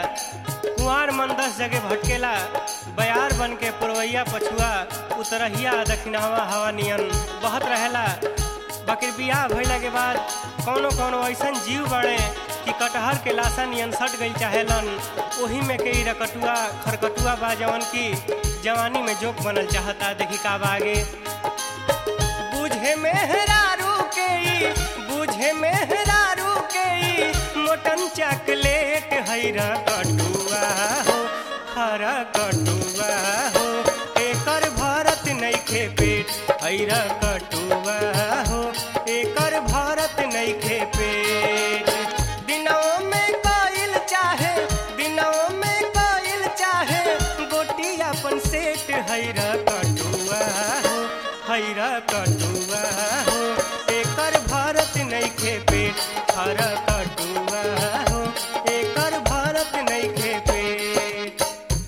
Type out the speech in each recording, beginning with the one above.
कुंवार मन दस जगह भटकेला बयार बन के पुरवैया पछुआ उतरहिया दक्षिणावा हवा नियन बहत रहेला बाकी बियाह भइला के बाद कौनो कौनो ऐसन जीव बड़े कि कटहर के लाशा नियन सट गई चाहेलन ओही में के ई रकटुआ खरकटुआ बा जवन की जवानी में जोक बनल चाहता देखी का बा आगे बुझे मेहरारू के ई बुझे मेहरारू के ई मोटन चॉकलेट हैरा कटुआ हो हरा कटुआ हो एकर भरत नइखे पेट हैरा कटुआ हो एकर भरत नइखे पेट दिनों में कइल चाहे दिनों में कइल चाहे गोटी अपन सेट हैरा कटुआ हो हैरा कटुआ हो एकर भारत नइखे पेट हरा कटुआ हो एकर भारत नइखे पेट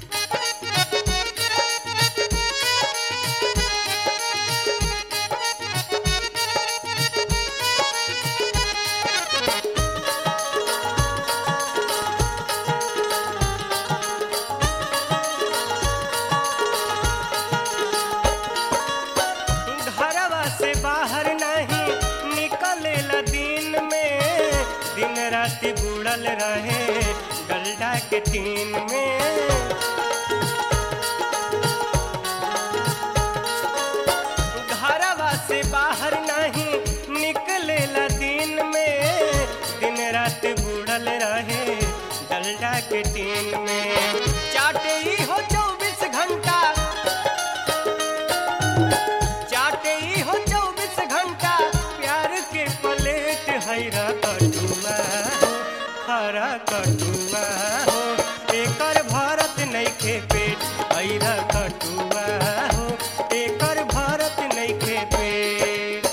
घरवा से बाहर नहीं निकलेला दिन में दिन रात बुड़ल रहे डलडा के टीन में घरवा से बाहर नहीं निकलेला दिन में दिन रात बुड़ल रहे डलडा के टीन में चाटे ही हो चौबीस घंटा चाटे ही हो चौबीस घंटा प्यार के प्लेट हैरा कटुआ हो हरा कटुआ हो एकर भारत नइखे पेट हैरा कटुआ हो एकर भारत नइखे पेट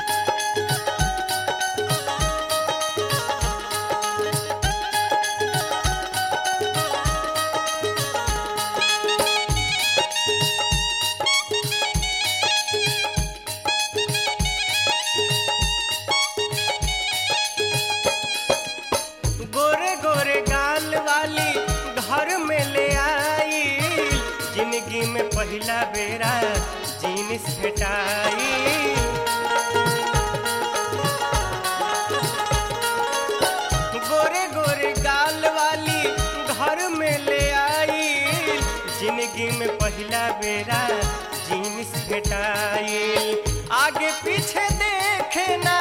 गोरे गोरे गाल वाली घर में ले आई जिंदगी में पहला बेरा जीनिस भेटाई गोरे गोरे गाल वाली घर में ले आई जिंदगी में पहला बेरा जीनिस भेटाई आगे पीछे देखे ना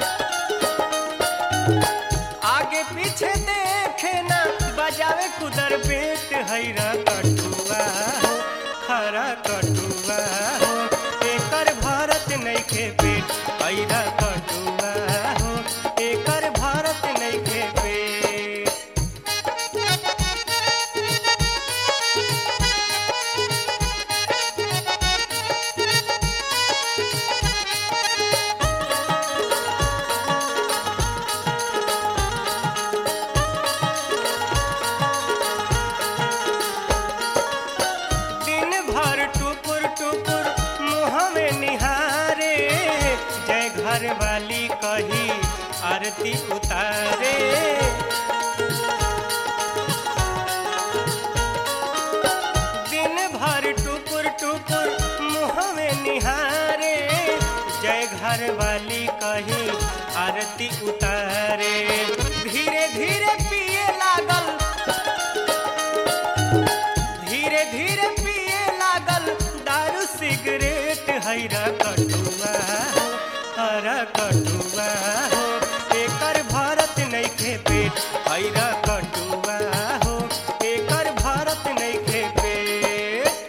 आगे पीछे देखे ना बजावे कुदर बेट हैरा कटुआ हो हरा कटुआ हो एकर भारत नइखे पेट हैरा कटुआ हो एकर भारत नइखे पेट दिन भर टुकुर टुकुर मुँह में निहारे जय घर वाली कही आरती उतारे दिन भर टुकुर टुकुर मुँह में निहारे जय घर वाली कही आरती उतारे धीरे धीरे पिए लागल धीरे धीरे पिए लागल दारू सिगरेट हैरा कटुआ हो हरा कटुआ हो एकर भारत नइखे पेट हैरा कटुआ हो एकर भारत नइखे पेट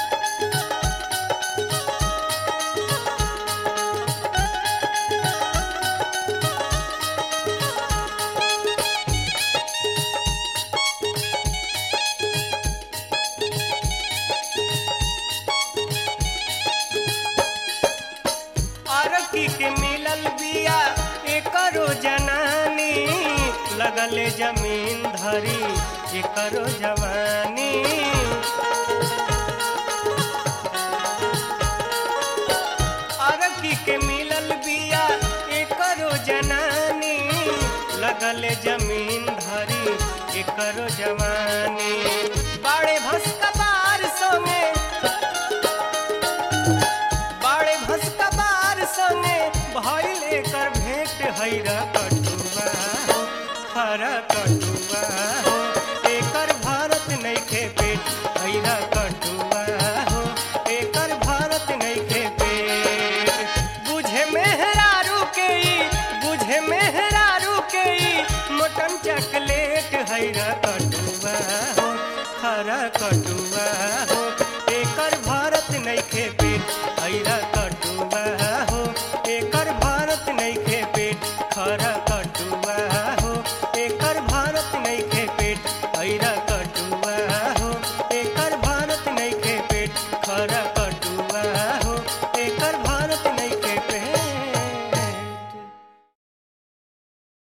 अरकी के मिलल बिया एकरो जनानी लगले जमीन धरी एकरो जवानी अरकी के मिलल बिया एकरो जनानी लगले जमीन धरी करो जवानी बाड़े भस्का बार संगे बाड़े भस्का बार संगे भइल एकर भेंट हैरा कटुआ हो हरा कटुआ हो एकर भारत नइखे पेट हैरा कटुआ हो एकर भारत नइखे पेट बुझे में